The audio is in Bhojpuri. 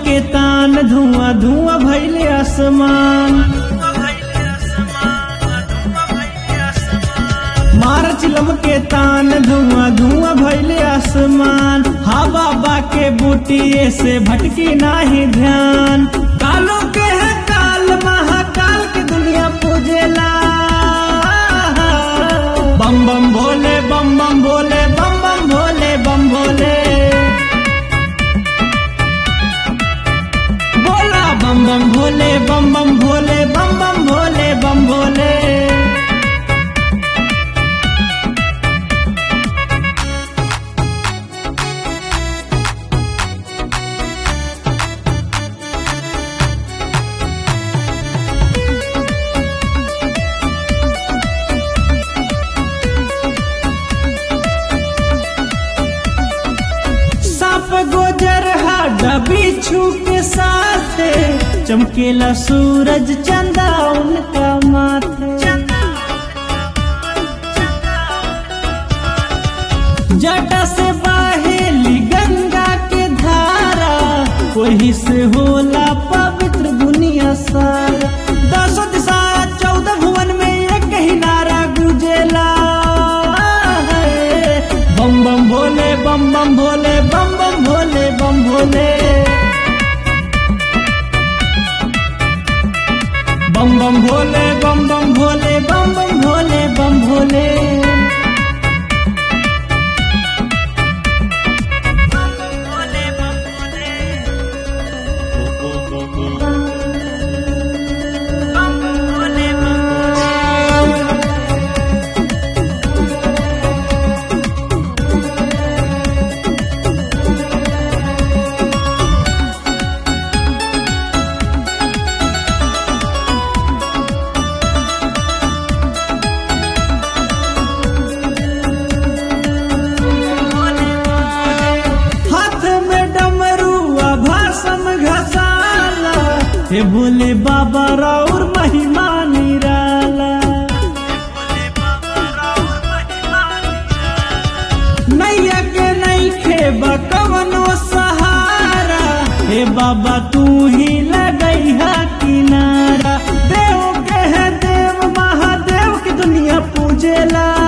के तान धुआं धुआं भैले आसमान मार चिलम के तान धुआं धुआं भैले आसमान हा बाबा के बूटिए से भटकी नाही ध्यान कालो के है काल महाकाल की दुनिया पूजेला बम बम भोले बम बम भोले बम बम भोले बम भोले बोला बम बम भोले बम बम भोले बम बम भोले बम भोले सांप गोजर हाडा बिच्छू के साथ चमकेला सूरज चंदा उनका माथे जटा से बहेली गंगा के धारा वही से होला पवित्र दुनिया सारा दसों दिशा चौदह भुवन में एक ही नारा गुजेला है। बम बम भोले बम बम भोले बम बम भोले बम भोले बम बम भोले बम बम भोले बम बम भोले बम भोले हाथ में डमरुआ भाषम घसाला हे भोले बाबा राउर महिमा निराला नैया के नहीं खेबा कवनो सहारा हे बाबा तू ही लगैहा किनारा देव के है देव महादेव की दुनिया पूजेला